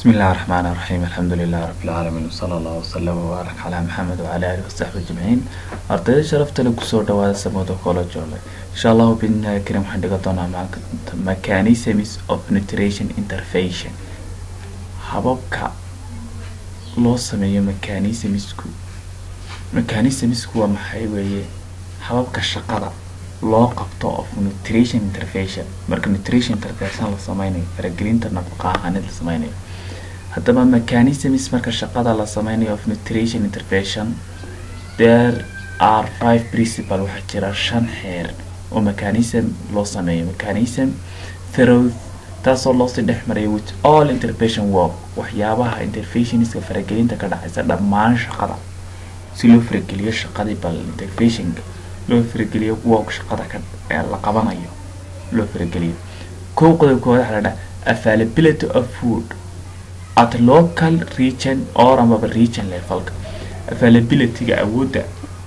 بسم الله الرحمن الرحيم الحمد لله رب العالمين وصلى الله وسلم وبارك على محمد وعلى آله وصحبه أجمعين ardayda sharafta leh kusoo dhawaada samooda college ole insha allahu biidnillahi karim waxaan dhigan doonaa maanta mechanisms of nutrition intervention hababka loo sameeyo mechanismsku mechanismsku waa maxay weeye hababka shaqada loo qabto of nutrition intervention marka nutrition intervention la sameynayo faragelinta nafaqo ahaaneed la sameynayo haddaba mechanisms marka shaqada la sameynayo of nutrition intervention there are five principal waxaa jira shan xeer oo mechanism loo sameeyo mechanism through taasoo loosii dhex maraya with all intervention work waxyaabaha interventionska faragelinta ka dhacaysa dhammaan shaqada si loo farageliyo shaqadii bal interventionka loo farageliyo work shaqada ka ee la qabanayo loo farageliyo kow qodobkooda waxaa la dhaha availability of food at local region or amaba region levelka availabilityga awoodda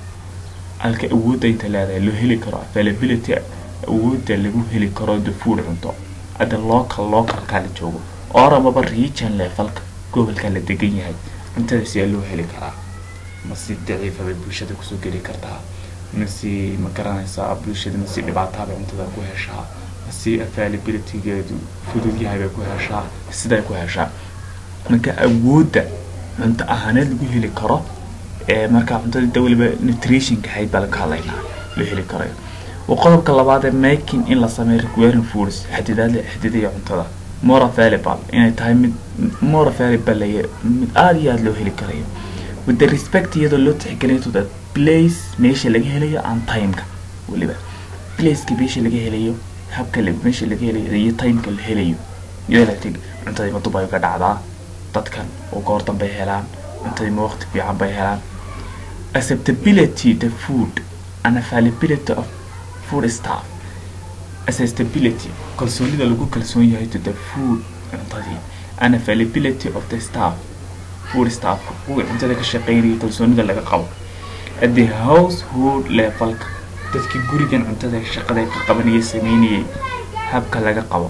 halka awoodda inta leedahay loo heli karo availability awoodda lagu heli karo the food cunto hadda local localka la joogo or amaba region levelka gobolka la degan yahay cuntada si loo heli karaa ma si daciifa bay bulshada kusoo geli kartaa ma si ma garanaysaa bulshada ma si dhibaataha bay cuntada ku heshaa ma si availabilitygeedu fudud yahay bay ku heshaa siday ku heshaa marka awoodda cunto ahaaneed lagu heli karo ee markaa cuntada da weliba nutritionka ahayd baa laga hadlaynaa loo heli karayo waa qodobka labaad ee making in la sameeyo requiring foods xadidaad xadidaya cuntada more available inay tahay mid more available lay mid aada iyo aada loo heli karayo with the respect iyadoo loo tixgelinayo to the place meesha laga helayo and timeka weliba placeka meesha laga helayo habka meesha laga helayo iyo timeka la helayo iyadoo la tig cuntadii ma dub ay ka dhacdaa dadkan oo goor danbay helaan cuntadii ma waqti fiican bay helaan acceptability the food and availability of food staff acceptability kalsoonida lagu kalsoon yahay to the food cuntadii and availability of the staff food staff kuwa cuntada ka shaqeynaya kalsoonida laga qabo at the household levelka dadkii gurigan cuntada shaqada ka qabanaya sameynayay habka laga qabo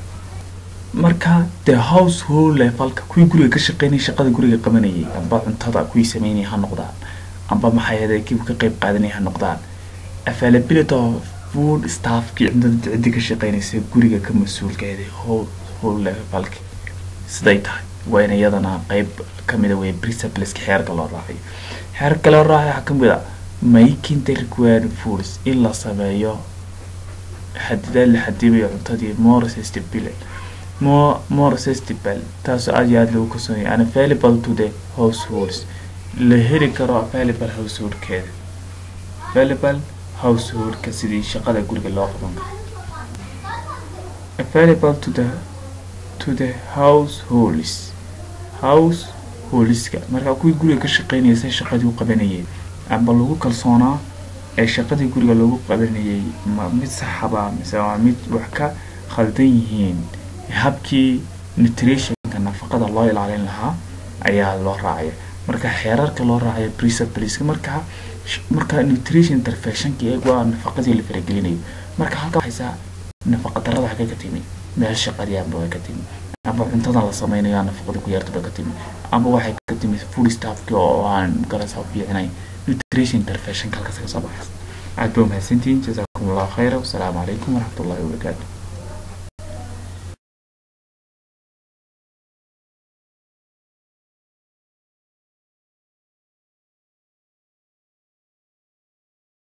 marka the household levelka kuwii guriga ka shaqeynaya shaqada guriga qabanayay amba cuntada kuwii sameynaya ha noqdaan amba maxay kii ka qeyb qaadanaya ha noqdaan availability of food staffkii cuntada ciddi ka shaqeynaysa guriga ka mas-uulkeeda household levelka siday tahay waa in iyadana qeyb kamida wey principleska xeerka loo raacayo xeerka loo raacayo waxaa kamid a making the required foods in la sameeyo xadidaad la xadibayo cuntadii more sustainable more more sustainable taasoo aada iyo aada lagu kalsoonyahay and available to the households la heli karo available householdkeeda available householdka sidii shaqada guriga loo qaban karo available to the to the households householdska markaa kuwii guriga ka shaqeynaya say shaqadii u qabanayeen amba lagu kalsoonaa ee shaqadii guriga loogu qabanayay ma mid saxaba mise waa mid wax ka khaldan yihiin habkii nutritionka nafaqada loo ilaalin lahaa ayaa loo raacaya marka xeerarka loo raacaya principleska markaa marka nutrition interventionka iyagu waa nafaqadii la faragelinayo marka halka waxaysaa nafaqa darada xagee ka timi meel shaqadii amba way ka timi amba cuntadan la sameynayo nafaqada ku yarta bay ka timi amba waxay ka timi food staffki oo aan garasa fiicnay nutrition interventionka halkaas ka soo baxaysa aad ba umahadsantihiin jasaakum allahu khayra wasalaamu calaykum waraxmat ullahi wabarakaatu